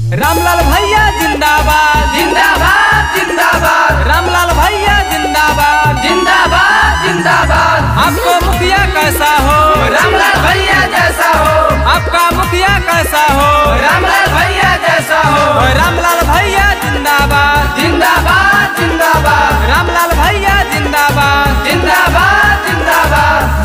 रामलाल भैया जिंदाबाद जिंदाबाद जिंदाबाद रामलाल भैया जिंदाबाद जिंदाबाद जिंदाबाद आपको मुखिया कैसा हो रामलाल भैया जैसा हो आपका मुखिया कैसा हो रामलाल भैया जैसा हो रामलाल भैया जिंदाबाद जिंदाबाद जिंदाबाद रामलाल भैया जिंदाबाद जिंदाबाद जिंदाबाद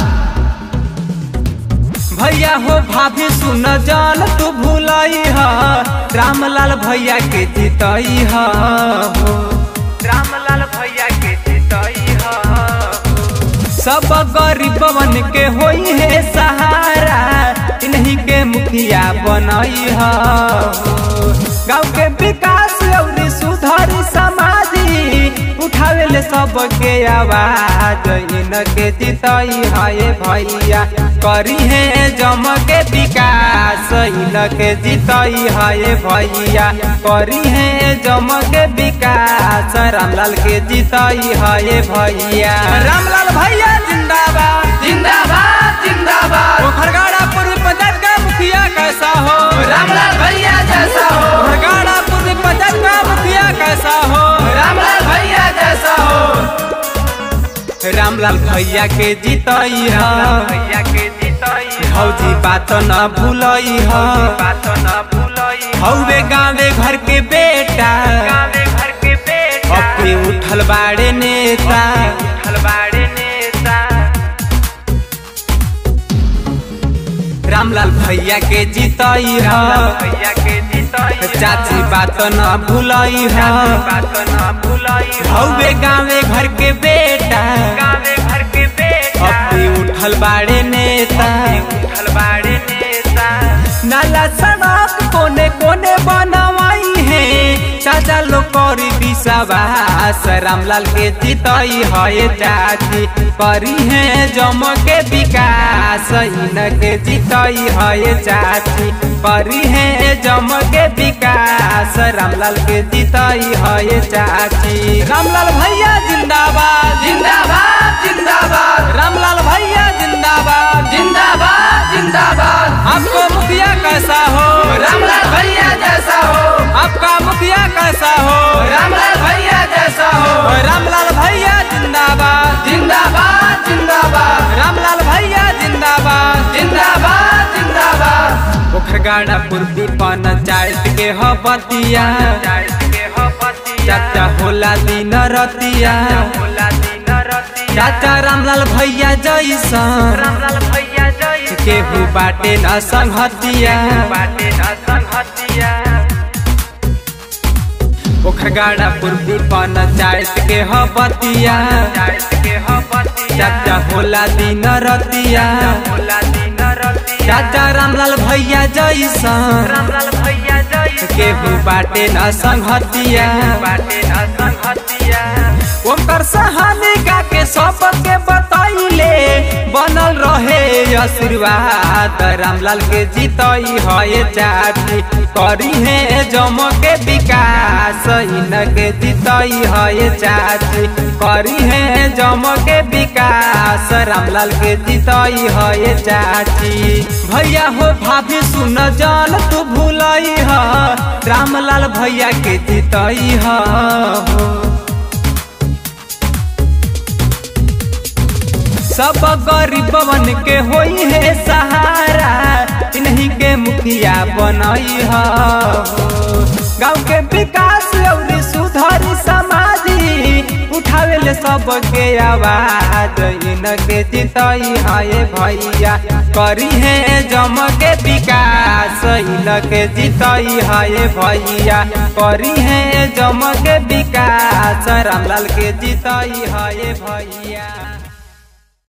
भैया हो भाभी सुन जान तू भूलई ह रामलाल भैया के जीतई ह हो रामलाल भैया के जीतई ह सब गरीबवन के होई है सहारा इन्हीं के मुखिया बनई ह गाँव के विकास और सुधार समाधि उठावे ले सबके आवाज इनके जीतई है भैया करी है जम के विकास इनके जीतई है भैया करी है जम के विकास रामलाल के जीतई है भैया रामलाल भैया जिंदाबाद जिंदाबाद जिंदाबाद खरगाड़ा पूर्व पंचायत का मुखिया कैसा हो रामलाल भैया जैसा हो खरगाड़ा पूर्व पंचायत का मुखिया कैसा हो रामलाल भैया जैसा हो रामलाल भैया के जीतई ह भैया के जीतई हौजी बात न भूलई ह बात न भूलई हौवे गाँवे घर के बेटा गाँवे घर के बेटा अपने उठल बाड़े नेता उठल बाड़े नेता रामलाल भैया के जीतई ह भैया के जीतई चाची बात न भूलई ह बात न भूलई हौवे गाँवे घर के बेटा गाँवे घर के बेटा अपनी उठल बाड़े नेता उठल बाड़े नेता नाला सड़क कोने कोने बनवाई है चाचा लोग करी विश्वास रामलाल के जीतई है चाची करी है जम के विकास इनके जीतई है चाची करी है जम के विकास रामलाल के जीतई है चाची रामलाल भैया जिंदाबाद जिंदाबाद जिंदाबाद रामलाल भैया जिंदाबाद जिंदाबाद जिंदाबाद आपको मुखिया कैसा हो रामलाल भैया जैसा हो आपका मुखिया कैसा हो रामलाल भैया जैसा हो रामलाल भैया जिंदाबाद जिंदाबाद जिंदाबाद रामलाल भैया जिंदाबाद जिंदाबाद जिंदाबाद पोखरगाड़ा पूर्वी पंचायत के ह बतिया चाचा होला दिन रतिया चाचा रामलाल भैया जैसा रामलाल भैया जैसा केहू बाटे न संगतिया बाटे न संगतिया पोखरगाड़ा पूर्वी पंचायत के ह बतिया चाचा होला दिन रतिया चाचा रामलाल भैया जैसा रामलाल भैया जैसा केहू बाटे न संगतिया बाटे न संगतिया ओकर सहानी का के सबके बताइले बनल रहे आशीर्वाद रामलाल के जीतई है चाची करी है जम के विकास इनके जीतई है चाची करी है जम के विकास रामलाल के जीतई है चाची भैया हो भाभी सुन जान तू भूलई ह रामलाल भैया के जीतई ह सब गरीबवन के होई है सहारा इन्हीं के मुखिया बनई ह गाँव के विकास और सुधार समाधि उठावे ले सबके आवाज इनके जीतई है भैया करी है जम के विकास इनके जीतई है भैया करी है जम के विकास रामलाल के जीतई है भैया